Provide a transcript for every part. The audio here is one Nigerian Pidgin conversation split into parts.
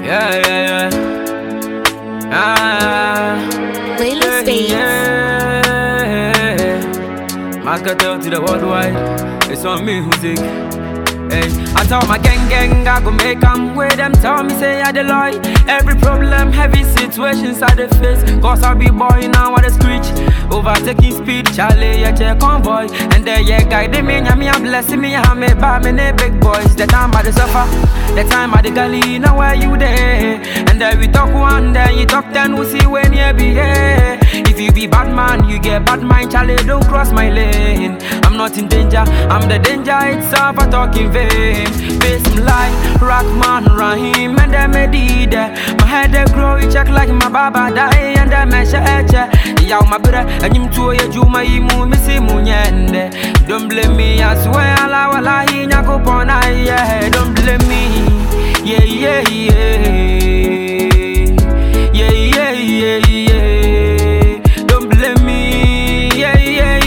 Yeah, yeah, yeah. Ah, Layla Spades. yeah. Marketer to the worldwide. It's on me music. Hey, I tell my gang gang I go make 'em with them tell me say I the lie Every problem, heavy situations I the face Cause I be boy now I the screech Overtaking speed, Charlie, yeah, check convoy And then yeah, guide me, yeah, me, I'm blessing me, I me buy me, the big boys The time I the suffer, the time I the gully, now where you there And then we talk one, then you talk ten, we see when you be here If you be bad man, you get bad mind, Charlie, don't cross my lane I'm not in danger, I'm the danger itself, I talk in vain Face him like Rockman, Rahim, and then me did My head they grow, it check like my baba die, and then me sheche Yow my brother, and him too, ya juma imu, missy munyende Don't blame me, I swear, Allah, wala, hi, nyako pona, yeah Don't blame me, yeah, yeah, yeah Yeah, yeah, yeah, yeah Don't blame me, yeah, yeah,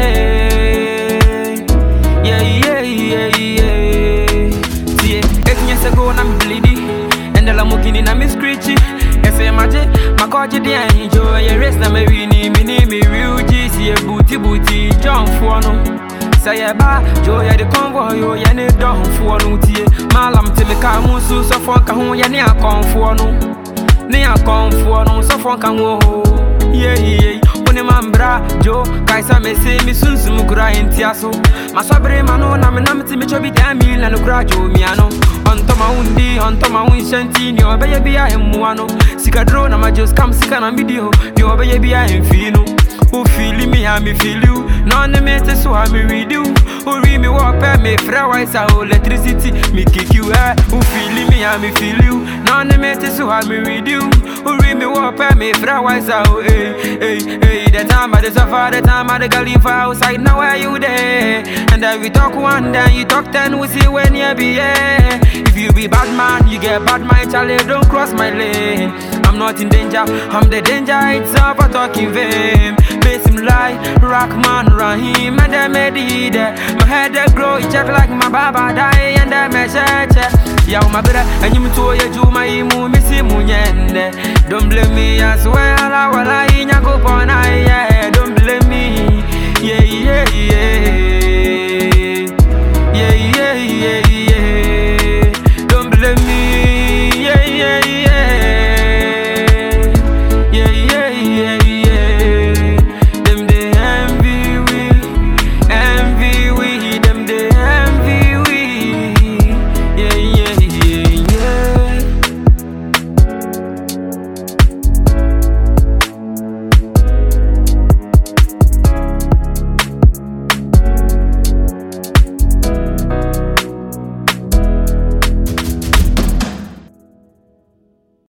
yeah Yeah, yeah, yeah, yeah Tie, eight years ago, na me bleedy And the Lamborghini na me screechy Yes, I'm a J, my coach, the enjoy Your race na me winnie, me name me real G See a booty, booty, jump for no Say yeah, ba, Joe, yeah, the convoy, yo, yeah, ne don for no tie Malam te me ka musu, so fon ka ho, yeah, ne a con for no Ne a con for no, so fon ka ho Yeah, yeah, One man bra, Joe, kaisa me say me sun sum kura entia so Maswabre mano na me na me ti me chobi damn mil na no kura jo mi ano Onto ma undi, onto ma un shanti ni obeye bia emu ano Sika dro na ma just come sika na video ni obeye bia enfino Who feel me, I me feel you. None me te so I me read you. Who read me walk pay me fra wise a electricity. Me kick you eh. Who feel me, I me feel you. None me te so I me read you. Who read me walk pay me fra wise a hey hey hey. The time I the suffer, the time I the galley for outside. Now where you there? And then we talk one, then you talk ten. We see when you be here. If you be bad man, you get bad mind. Charlie, don't cross my lane. I'm not in danger, I'm the danger itself. I talk in vain. Face him like Rockman, Rahim, and then me did My head they grow, it check like my baba die, and then me check. Yow my brother, and you to your juma, you move me see munyende. Don't blame me, I swear, I wala, I go pona, yeah.